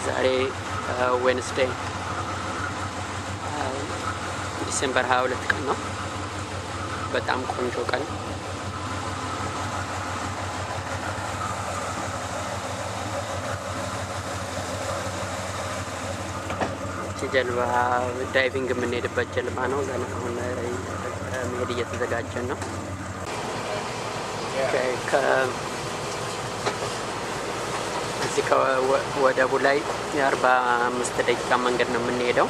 ዛሬ ዌንስዴይ ዲሴምበር 22 ቀን ነው። በጣም ቆንጆ ቀን እቺ ጀልባ ዳይቪንግ የምንሄድበት ጀልባ ነው። ገና አሁን መሄድ እየተዘጋጀን ነው። እዚህ ከወደቡ ላይ የአርባ አምስት ደቂቃ መንገድ ነው የምንሄደው።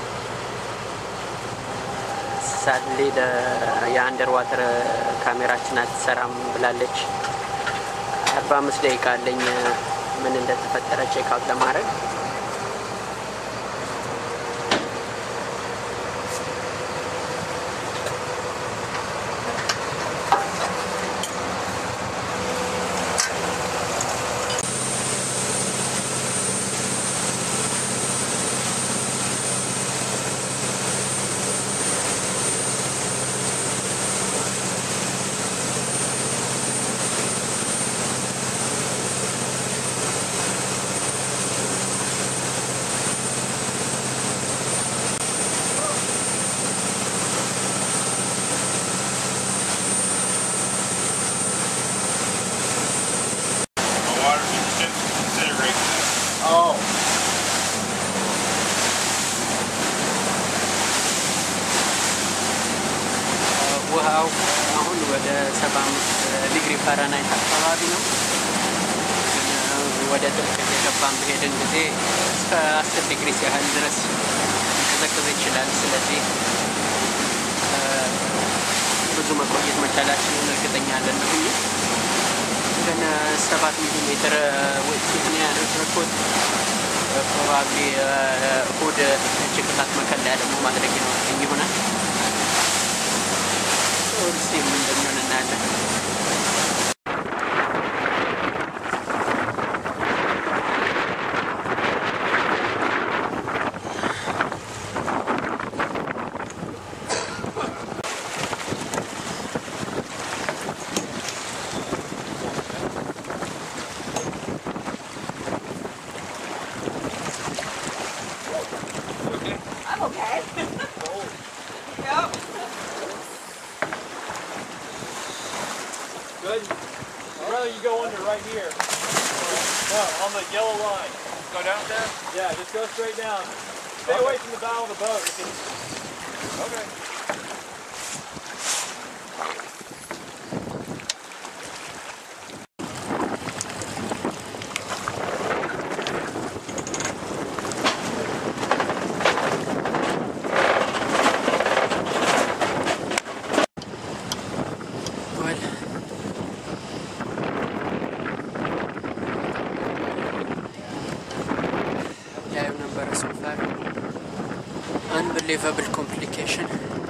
ሳድሊ የአንደር ዋተር ካሜራችን አትሰራም ብላለች። አርባ አምስት ደቂቃ አለኝ ምን እንደተፈጠረ ቼክ አውት ለማድረግ The water should considerate that. Oh. ውሃው አሁን ወደ ሰባ አምስት ዲግሪ ፋራናይት አካባቢ ነው። ግን ወደ ጥልቅ የገባን በሄድን ጊዜ እስከ አስር ዲግሪ ያህል ድረስ ሊቀዘቅዝ ይችላል። ስለዚህ ብዙ መቆየት መቻላችንን እርግጠኛ አይደለሁም። ግን ሰባት ሚሊ ሜትር ውጤት ነው ያደረኩት። ፕሮባብሊ እሁድ ጭቅላት መከለያ ደግሞ ማድረግ ይኖርብኝ ይሆናል። ሲ ምን እንደሚሆን እናያለን። I'm okay. yep. Good. I'd rather you go under right here. No, on the yellow line. Go down there? Yeah, just go straight down. Stay away from the bow of the boat. It can- Okay. ወል ያየው ነበረ ሶፋር አንብሌቨብል ኮምፕሊኬሽን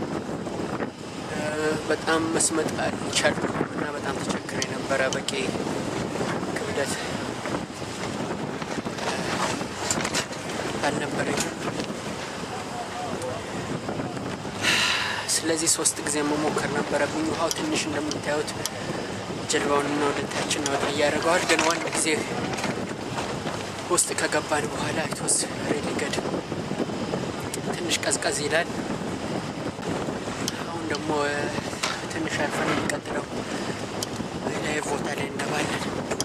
በጣም መስመጥ አልቻልኩም እና በጣም ተቸግሬ ነበረ። በቂ ክብደት አልነበረኝም። ስለዚህ ሶስት ጊዜ መሞከር ነበረብኝ። ውሃው ትንሽ እንደምታዩት ጀልባውን ወደታችን ወደ እያደረገዋል። ግን ዋን ጊዜ ውስጥ ከገባን በኋላ አይቶስ ሬዲ ገድ ትንሽ ቀዝቀዝ ይላል። አሁን ደግሞ ትንሽ አልፈን የሚቀጥለው ላይ ቦታ ላይ እንገባለን።